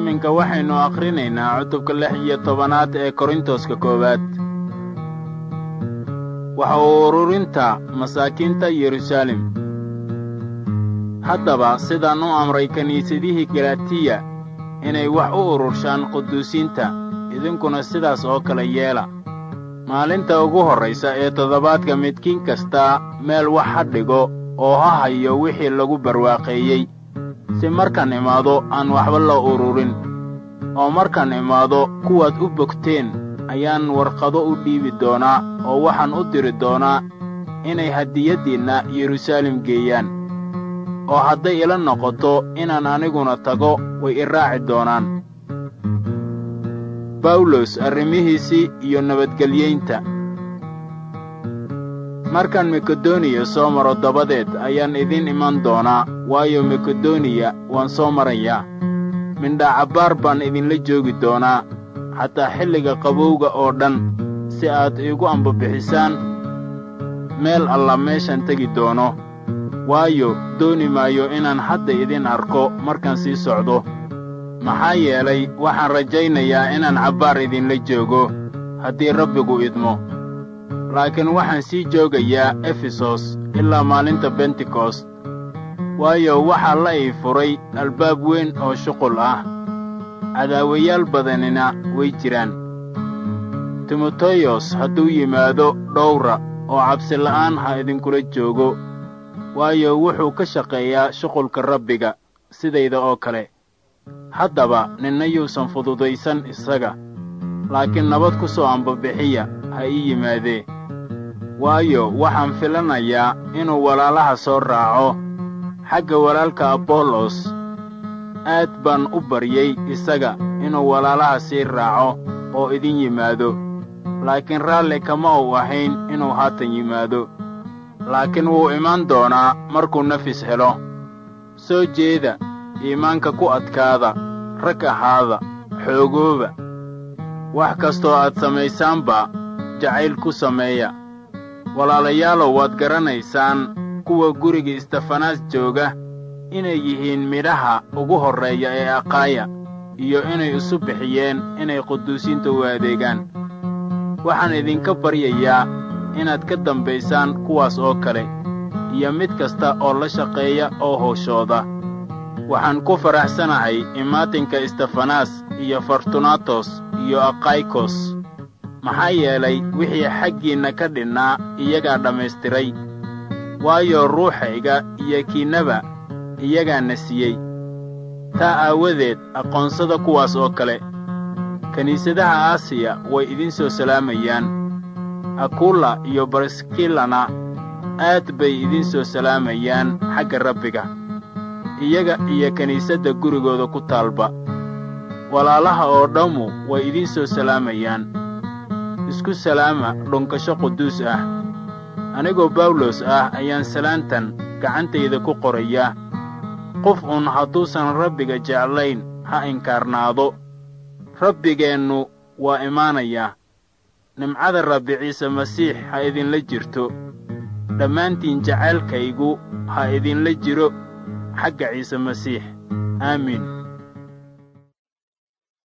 iminka waxaynu akhrinaynaa cutubka lix iyo tobanaad ee korintoska koowaad waxa uu ururinta masaakiinta yeruusaalem haddaba sidaan u amray kiniisadihii galatiya inay wax u ururshaan quduusiinta idinkuna sidaas oo kale yeela maalinta ugu horraysa ee toddobaadka midkiin kastaa meel wax ha dhigo oo ha hayo wixii lagu barwaaqeeyey si markaan imaado aan waxba la ururin oo markaan imaado kuwaad u bogteen ayaan warqado u dhiibi doonaa oo waxaan u diri doonaa inay hadiyaddiinna yeruusaalem geeyaan oo hadday ila noqoto inaan aniguna tago way i raaci doonaan bawlos arrimihiisii iyo nabadgelyaynta markaan makedoniya soo maro dabadeed ayaan idiin iman doonaa waayo makedoniya waan soo marayaa mindhacabbaar baan idinla joogi doonaa xataa xilliga qabowga oo dhan si aad iigu ambabixisaan meel alla meeshaan tegi doono waayo dooni maayo inaan hadda idin arko markaan sii socdo maxaa yeelay waxaan rajaynayaa inaan cabbaar idinla joogo haddii rabbigu idmo laakiin waxaan sii joogayaa efesos ilaa maalinta bentekost waayo waxaa la ii furay albaab weyn oo shuqul ah cadaawayaal badanina way jiraan timoteyos hadduu yimaado dhowra oo cabsila'aan ha idinkula joogo waayo wuxuu ka shaqeeyaa shuqulka rabbiga sidayda oo kale haddaba ninna yuusan fududaysan isaga laakiin nabad ku soo ambabixiya ha ii yimaadee waayo waxaan filanayaa inuu walaalaha soo raaco xagga walaalka abollos aad baan u baryey isaga inuu walaalaha sii raaco oo idin yimaado laakiin raalli kama uu ahayn inuu haatan yimaado laakiin wuu imaan doonaa markuu nafis helo soo jeeda iimaanka ku adkaada rag ahaada xoogooba wax kastoo aad samaysaanba jacayl ku sameeya walaalayaalow waad garanaysaan kuwa guriga istefanaas jooga inay yihiin midhaha ugu horreeya ee aqaaya iyo inay isu bixiyeen inay quduusiinta u adeegaan waxaan idinka baryayaa inaad ka dambaysaan kuwaas oo kale iyo mid kasta oo la shaqeeya oo howshooda waxaan ku faraxsanahay imaatinka istefanaas iyo fortunatos iyo akaykos maxaa yeelay wixii xaggiinna ka dhinnaa iyagaa dhammaystiray waayo ruuxayga iyo kiinnaba iyagaana siiyey taa aawadeed aqoonsada kuwaas oo kale kiniisadaha aasiya way idin soo salaamayaan akulla iyo bariskilana aad bay idin soo salaamayaan xagga rabbiga iyaga iyo kiniisadda gurigooda ku taalba walaalaha oo dhammu way idin soo salaamayaan isku salaama dhunkasho quduus ah anigoo bawlos ah ayaan salaantan gacantayda ku qoraya qof uun hadduusan rabbiga jeclayn ha inkaarnaado rabbigeennu waa imaanayaa nimcada rabbi ciise masiix ha idinla jirto dhammaantiin jacaylkaygu ha idinla jiro xagga ciise masiix aamiin